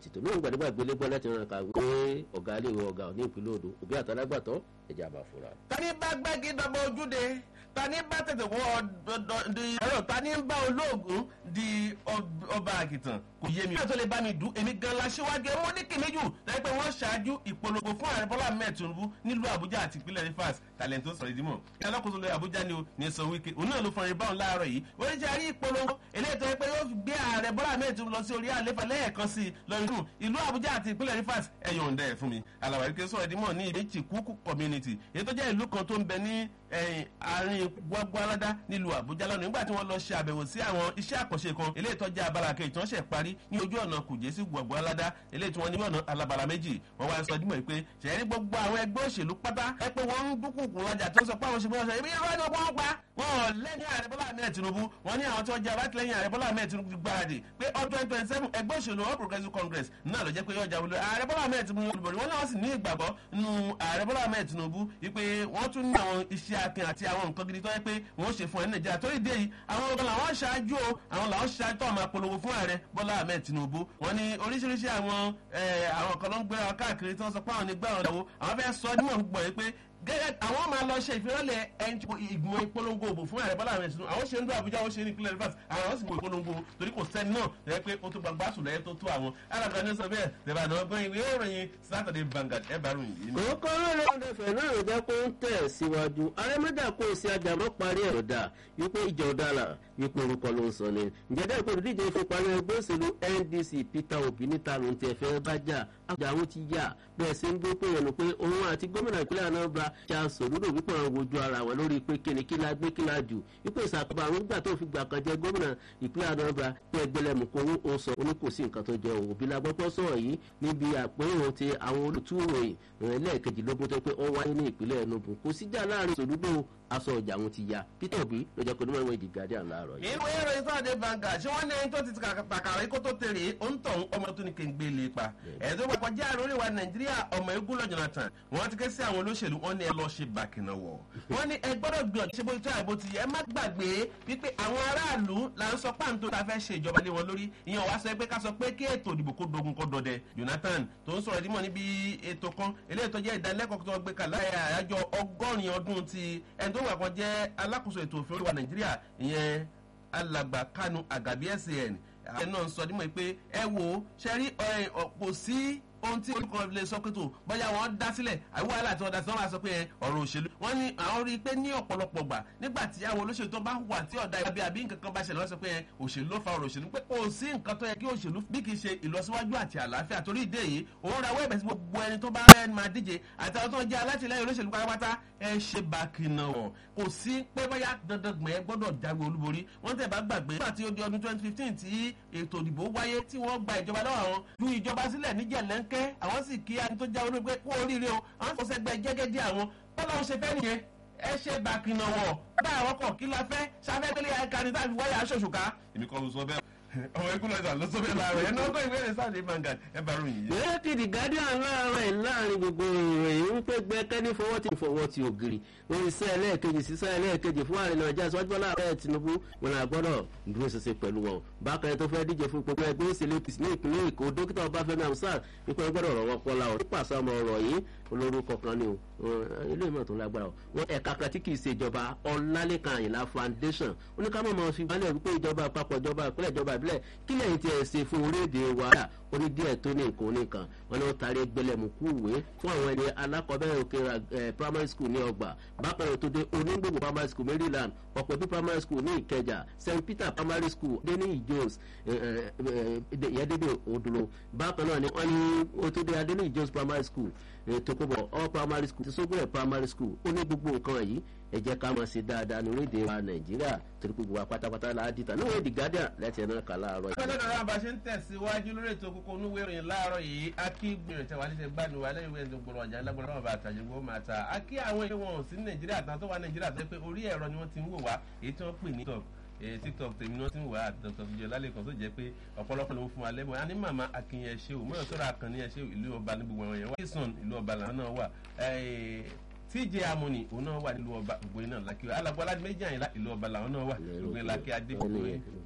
tìtò ní ìgbàdégbà gbélé gbọ́ láti ràn ká wípé ọ̀gá ilé ìwé ọ̀gá ní ìpínlẹ̀ odò òbí àtàlágbàtọ́ ẹ̀jẹ̀ àbá fúra. tani bá gbẹ́gi dọ́gba ojúde tani bá tètè wọ ọ̀dọ̀ di ẹ̀rọ tani bá olóògùn di ọba àgìtàn kò yé mi. bí wọ́n tó lè bá mi dùn èmi gan la ṣíwájú ẹ̀ wọ́n ní kìmíjù láì pé wọ́n ṣáájú ìpolongo fún ààrẹ bọ́lá ahmed tinubu nílùú àbújá àti ìpínlẹ̀ rivers talento sọ̀rọ̀ ìdímọ̀ ìyá alákòóso lórí àbújá ni o ní sọ wíkẹ́ òun náà ló fọrin báwọn láàárọ̀ yìí wọ́n ti rí ìpolongo eléyìí tó yẹ pé yóò gbé ààrẹ bọ́lá ahmed tinubu lọ sí orí àlefa lẹ́ẹ̀kan sí i lọ́rí fún ìlú àbújá àti ìpínlẹ̀ rivers ẹ̀yọ̀ ǹdẹ̀ ẹ̀ fún mi alàwárí kí sọ̀rọ̀ ìdímọ̀ ní ìbéjì kúkú community èyí tó jẹ́ ìlú kan tó ń bẹ ní àárín gbogbo aládá nílùú àbújá lọ́nà nígbà tí wọ́n lọ ṣe àbẹ̀wò sí àwọn iṣẹ́ àkànṣe kan eléyìí tó jẹ́ abala kejì tí wọ́n ṣẹ̀ parí ní ojú ọ̀nà kùjẹ́ sí gbogbo aládá eléyìí tí wọ́n ní ọ̀nà alabala méjì wọ́n wá sọ dímọ̀ pé ṣẹ̀rí gbogbo àwọn ẹgbẹ́ òṣèlú pátá ẹ pé wọ́n ń dúkùkù lọ́jà tó sọ pé àwọn òṣèlú ọ̀sẹ̀ ibi ìrọ̀ ni wọ́n pa wọn lẹ́yìn ààrẹ bọ́lá ahmed tinubu wọ́n ní àwọn tí wọ́n jẹ́ abátìlẹ́yìn ààrẹ bọ́lá ahmed tinubu ti gbáradì pé ọdún twenty twenty seven ẹgbẹ́ òṣèlú all progressive congress náà ló jẹ́ pé yọjà wọlé ààrẹ bọ́lá ahmed tinubu olùbọ̀rí wọn náà sì ní ìgbàgbọ́ nínú ààrẹ bọ́lá ahmed tinubu wípé wọ́n tún ní àwọn iṣẹ́ akin àti àwọn nǹkan gidi tó yẹ pé wọ́n ṣe fún ẹ nàìjíríà torí dé yìí àwọn ọ̀gá làwọn ṣáájú o àwọn làwọn ṣáájú tó máa polówó fún ààrẹ bọ́lá ahmed tinubu wọ́n ní oríṣiríṣi àwọn àwọn kan ló ń gbé wọn káàkiri tí wọ́n sọ pé àwọn ní gbà wọn ìyàwó àwọn fẹ́ sọ nímọ̀ gbọ́ yìí pé gẹ́gẹ́ àwọn máa lọ ṣe ìfilọ́lẹ̀ ìgbìmọ̀ ìpolongo òbò fún ààrẹ bọ́lá ahmed tinubu àwọn ṣe ń dún àbújá ó ṣe ní ìpínlẹ̀ rivers àwọn sì mọ ìpolongo torí kò sẹ́ni náà lẹ́yìn pé ó tó gbàgbá sùn lẹ́yìn tó tó àwọn alága ní sọ bẹ́ẹ̀ tẹ̀bà náà gbọ́n ìwé ìròyìn saturday vanguard ẹ̀ bá ròyìn yìí. kòókò lórí ọ̀dẹ̀fẹ̀ náà ló jẹ́ kó ń tẹ̀ síwájú arẹ́mẹ́dà kó o sí ajàmọ́ parí ẹ̀rọ dà wípé ìjọ ọ̀dàlà wípé orúkọ ló ń sọ ni ǹjẹ́dẹ́ ìpè olùdíje ìfipárí ẹgbẹ́ òṣèlú ndc peter obi níta ló ń tẹ̀ fẹ́ bá jà àjà àwọn ti yà bẹ́ẹ̀ sí ń gbé pé yẹnu pé òun àti gómìnà ìpínlẹ̀ anambra charles olúdò wípé wọn wojú ara wọn lórí pé kíni kí la gbé kí la jù wípé ìsàkóbá àwọn ìgbà tó fi gbà kan jẹ gómìnà ìpínlẹ̀ anambra pé ẹgbẹ́lẹ́mù kó ó sọ oní kò sí nǹkan tó jẹ òbí la gbọ́pọ́ sọ̀rọ̀ yìí níbi àpérò ti àwọn olùtúròyìn ẹlẹ́ẹ̀kejìlógún tó pé ó wáyé ní ìpínlẹ̀ enugu kò síjà láàrin sòlúdò aṣọ ọjà àwọn ti ya peter obi ló jẹ́ pé onímọ̀ ìwé ìdí guardian láàárọ̀ yìí. ìwé ìròyìn sáàdé vanguard ṣé wọ́n ní ẹni tó ti tàkàrà kó tó tèrè òǹtọ̀ ọmọ tó ní kí n gbé lè pa ẹ̀ẹ́dọ́ papọ̀ jẹ́ àròrí wa nàìjíríà ọmọ egun lọ jonathan wọ́n ti ké sí àwọn olóṣèlú wọ́n ní ẹ lọ́ọ́ ṣe bàkìnà wọ̀ wọ́n ní ẹ gbọ́dọ̀ gbìyànjú ṣe bó tó àìbó ti yẹ ẹ má gbàgbé wípé àwọn aráàlú là ń sọ páǹtó ta fẹ́ ṣe ìjọba lé wọn lórí ìyẹn wá sọ pé ká sọ pé kí ètò ìdìbò kó dogun kó dọdẹ jonathan tó ń sọ̀rọ̀ ìdímọ̀ níbi ètò kan eléyìí tó jẹ́ ìdánilẹ́kọ̀ọ́ tó gbé kalẹ̀ àyájọ́ ọgọ́rin ọdún ti ẹni tó wà kan jẹ́ alákòóso ètò òfin oríwa nàìjíríà ìyẹn alàgbà kanu àgàbí san ẹ náà sọ nímọ̀ pé ẹ wò ó ṣe rí ọ̀pọ̀ sí ohun tí olùkọ́ lè sọ pé tó bóyá wọ́n dá sílẹ̀ àbí wàhálà tí wọ́n dá sí wọ́n máa sọ pé ọ̀rọ̀ òṣèlú wọ́n ní àwọn rí i pé ní ọ̀pọ̀lọpọ̀ gbà nígbà tí àwọn olóṣèlú tó bá wà tí ọ̀dà ìbí àbí nǹkan kan bá ṣẹlẹ̀ wọ́n sọ pé òṣèlú ló fa ọ̀rọ̀ òṣèlú pé kò sí nǹkan tó yẹ kí òṣèlú bí kì í ṣe ìlọsíwájú àti àlàáfíà torí ìdí èyí òun ra wẹ́ẹ̀bẹ̀ sí gbogbo ẹni tó bá rẹ́ máa díje àti àwọn tó ń jẹ́ alátìlẹyìn olóṣèlú pátápátá ẹ ṣe bákìnà ọ̀ kò sí pé bóyá dandan gbọ̀n ẹ gbọ́dọ̀ jáwé olúborí wọ́n tẹ̀ bá gbàgbé nígbà tí ó di ọdún twenty fifteen tí ètò ìdìbò wáyé tí wọ́n gba ìjọba lọ́wọ́ àwọn ju ìjọba sílẹ̀ níjẹ̀lẹ́ńkẹ́ àwọn sì kí ẹni tó já olóògbé kú oríire o àwọn kò sẹ́gbẹ́ jẹ́gẹ́dẹ́ àwọn bọ́lá ń ṣe fẹ́ nìyẹn ẹ ṣe bàkìnà wọ̀ bá àwọn kọ̀ kí la fẹ́ sáfẹ́gbẹ́lẹ́ ẹ̀ka ni táàbí wáyà aṣoṣùká èmi kọ́ ló sọ bẹ́ẹ̀ ọmọ ikú lọ́jà ló sọ bẹ́ẹ̀ láàárọ̀ ẹ̀ náà gbọ́ ìwé rẹ̀ sáàdé vanguard ẹ bá ròyìn yìí. bẹ́ẹ̀ kìdì guardian láàárọ̀ ẹ̀ láàrin gbogbo ìròyìn ń pé gbẹ́kẹ́ni fọwọ́ ti fọwọ́ ti ògiri lórí iṣẹ́ ẹlẹ́ẹ̀kejì sísẹ́ ẹlẹ́ẹ̀kejì fún ààrẹ nàìjíríà síwájú bọ́lá ààrẹ tinubu wọn là gbọ́dọ̀ dúró ṣẹṣẹ pẹ̀lú wọn bákan ẹ̀ tó fẹ́ díje fún gbogbo ẹgbẹ́ òṣèlú apc ní ìpínlẹ̀ èkó dókítà ọbáfẹ́mi hamsat wípé ẹ gbọ́dọ̀ rọ̀wọ́ pọ́lá ọ̀ nípasẹ̀ ọmọ ọ̀rọ̀ yìí olórúkọ kan ni o ilé ìmọ̀ tó lágbára o wọn ẹ̀ka kan tí kì í ṣe ìjọba ọ̀làlẹ́kan àyìnlá foundation oníkàmọ́ máa fi wálẹ̀ wípé ìjọba àpapọ̀ ìjọba ìpínlẹ̀ ìjọba ìbílẹ̀ kílẹ̀ yìí ti ẹ̀ ṣe fún orílẹ̀-èdè wa oní díẹ̀ tó ní nǹkan oníkan wọn ni wọ́n taari gbẹlẹ̀mùkú ìwé fún àwọn ẹni alákọ̀ọ́bẹ̀rẹ̀ òkè primary school ní ọgbà bákan náà tó dé onígbògbò primary school maryland ọ̀pẹ̀bí primary school ní ìkẹjà st peter primary school denny jones yẹ́dẹ́dẹ́ odolo bákan náà ni wọ́n ní ó tó dé adeni jones primary school tokobo all primary school ti sógbóyè primary school ó ní gbogbo nǹkan yìí ẹ jẹ́ ká máa ṣe dáadáa ní orílẹ̀-èdè wa nàìjíríà torí gbogbo wa pátápátá la á dìtà níwọ̀n èdè guardian láti ẹ̀ náà kà láàárọ̀ yìí. pẹ́ẹ́lẹ́ dọ̀rọ̀ àbá ṣe ń tẹ̀síwájú lórí ètò kókó onúwé ìròyìn láàárọ̀ yìí akí gbìyànjú tẹ̀wá ní ṣe gbádùn wa lẹ́yìn ìwé gbòòrò ọjà lágbára bàbá àtàjẹ gbogbo máa ta akí àwọn ilé wọn ò sí nàìjíríà tán tó wà nàìjíríà tó pé orí ẹ̀rọ ni wọ́n ti ń wò wá èyí tí wọ́n pè ní tiktok tiktok tèmi náà ti ń wà á dr fìjọ lálẹ́kọ̀ọ́ tó jẹ́ pé ọ̀pọ̀lọpọ̀ ló ń fún wa lẹ́bùn àní màmá akínyẹ ṣe o mọ́yọ̀ sọ́ra àkànní ẹ̀ ṣe ìlú ọba ní gbogbo àwọn yẹn wọ́n sàn ìlú ọba làwọn náà wà tj amoni òun náà wà nílùú ọba ògbóyin náà lákì alágbó aládé méjì àyìnlá ìlú ọba làwọn náà wà ògbóyin lákì adébóyè